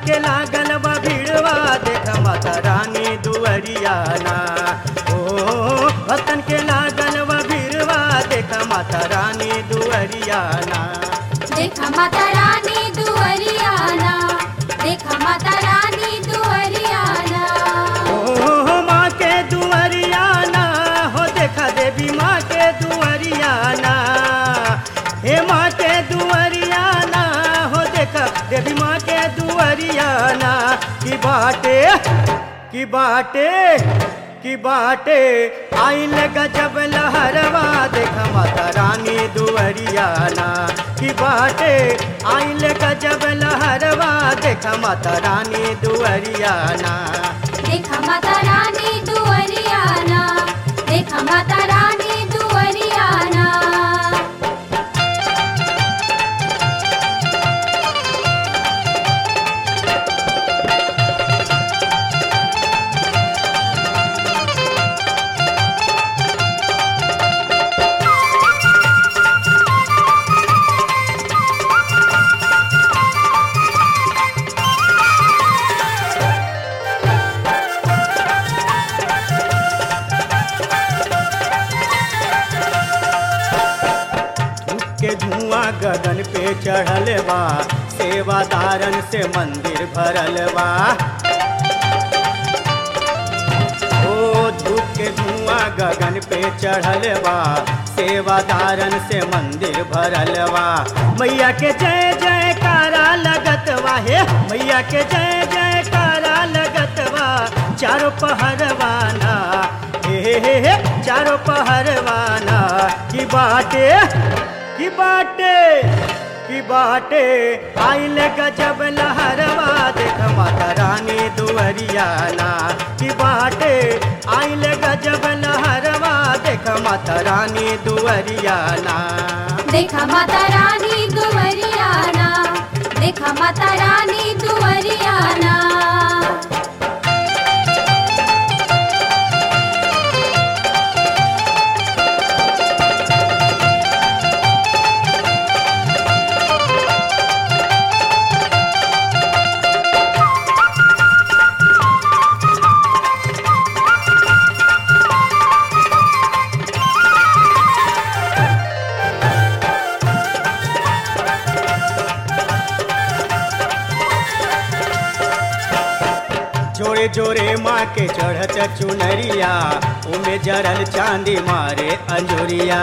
के लागल बा भीड़वा देख माता रानी दुअरियाना ओ भक्तन के लागल बा भीड़वा देख माता रानी दुअरियाना देखा माता रानी दुअरियाना देखा माता रानी दुअरियाना ओ माँ के दुअरियाना हो देखा देवी माँ के दुअरियाना हे माँ के दुअरियाना हो देखा देवी माँ के दुअरियाना की बाटे की बाटे की बाटे आइल गजब लहरवा देखा माता रानी दुअरियाना की बाटे आइल गजब लहरवा देखा माता रानी दुअरियाना देखा माता रानी दुअरियाना देखा माता रानी दुअरियाना धूप के धुआं गगन पे चढ़ल बा सेवादारन से मंदिर भरल बा ओ धूप के धुआं गगन पे चढ़ल बा सेवादारन से मंदिर भरल बा मैया के जय जयकारा लगत बा हे मैया के जय जयकारा लगत बा चारों पहरवाना हे हे हे हे चारों पहरवाना की बाटे की बाटे की बाटे आइल गजब लहरवा देख माता रानी दुअरियाना की बाटे आइल गजब लहरवा देख माता रानी दुअरियाना देखा माता रानी दुअरियाना देखा माता रानी दुअरियाना जोरे जोरे माँ के चढ़त चुनरिया उमे जरल चांदी मारे अंजुरिया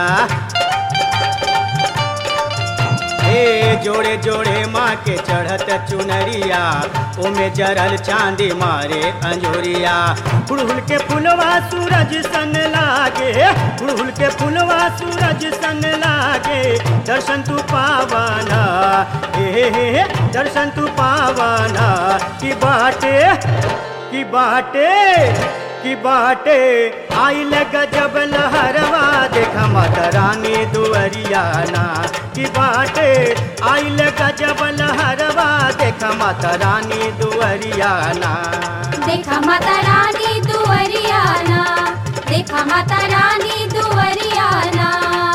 हे जोड़े जोड़े माँ के चढ़त चुनरिया उमे जरल चांदी मारे अंजुरिया गुड़हुल के फुलवा सूरज सन लागे गुड़हुल के फुलवा सूरज सन लागे दर्शन तू पावाना हे हे हे हे, दर्शन तू पावाना की बाटे की बाटे की बाटे आइल गजब लहरवा देखा माता रानी दुअरियाना की बाटे आइल गजब लहरवा देखा माता रानी दुअरियाना देखा माता रानी दुअरियाना देखा माता रानी दुअरियाना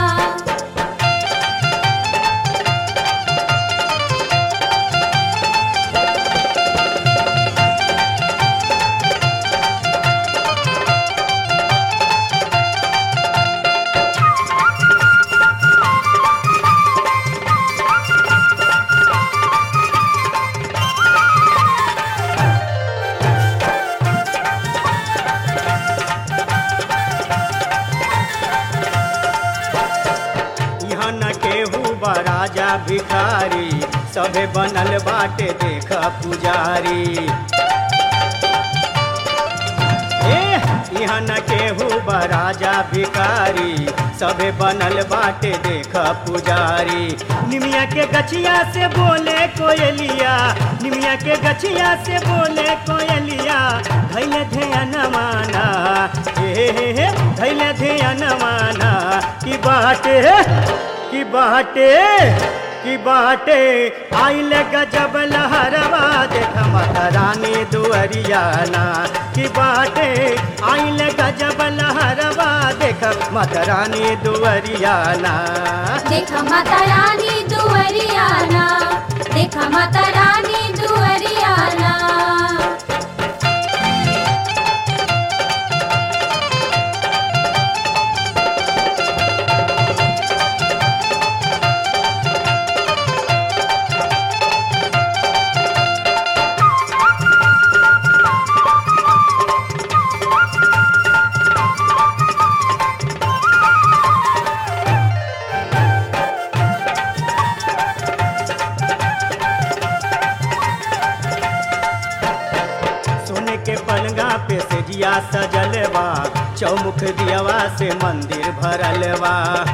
यहाँ न केहू बा राजा भिखारी सभे बनल बाटे देख पुजारी ए यहाँ न केहू बा राजा भिखारी सभे बनल बाटे देख पुजारी निमिया के गछिया से बोले कोयलिया निमिया के गछिया से बोले कोयलिया धैले ध्यान माना हे हे हे धैले ध्यान माना की बाटे की बाटे की बाटे आइल गजब लहरवा देख माता रानी दुअरियाना की बाटे आइल गजब लहरवा देख माता रानी दुअरियाना देखा माता रानी दुअरियाना देखा माता रानी दुअरियाना सेजिया सजलवा चौमुख दियवा से मंदिर भरलवा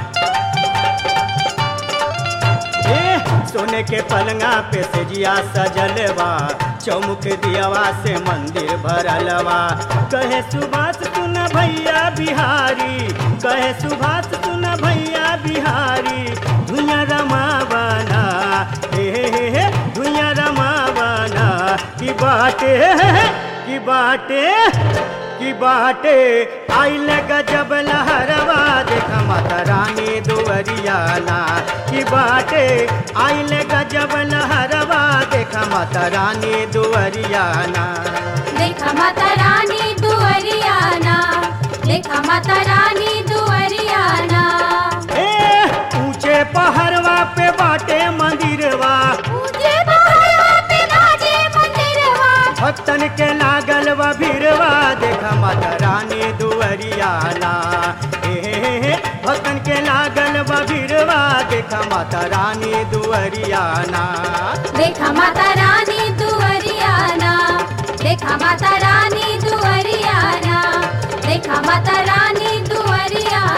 ए सोने के पलंगा पे सेजिया सजलवा चौमुख दियवा से मंदिर भरलवा कहे सुभाष सुन भैया बिहारी कहे सुभाष सुन भैया बिहारी धुइया रमावना हे हे हे हे धुइया रमावना की बाटे की बाटे की बाटे आइल गजब लहरवा देखा माता रानी दुवरियाना की बाटे आइल गजब लहरवा देखा माता रानी दुवरियाना देखा माता रानी दुअरियाना देखा माता रानी दुअरियाना ए ऊंचे पहाड़वा पे बाटे मंदिरवा ऊंचे पहाड़वा पे बाजे मंदिरवा भक्तन के लागल व भीरवा देखा माता रानी दुवरियाना हे हे हे भक्तन के लागल व भीरवा देखा माता रानी दुवरियाना देखा माता रानी दुअरियाना देखा माता रानी दुअरियाना देखा माता रानी दुअरियाना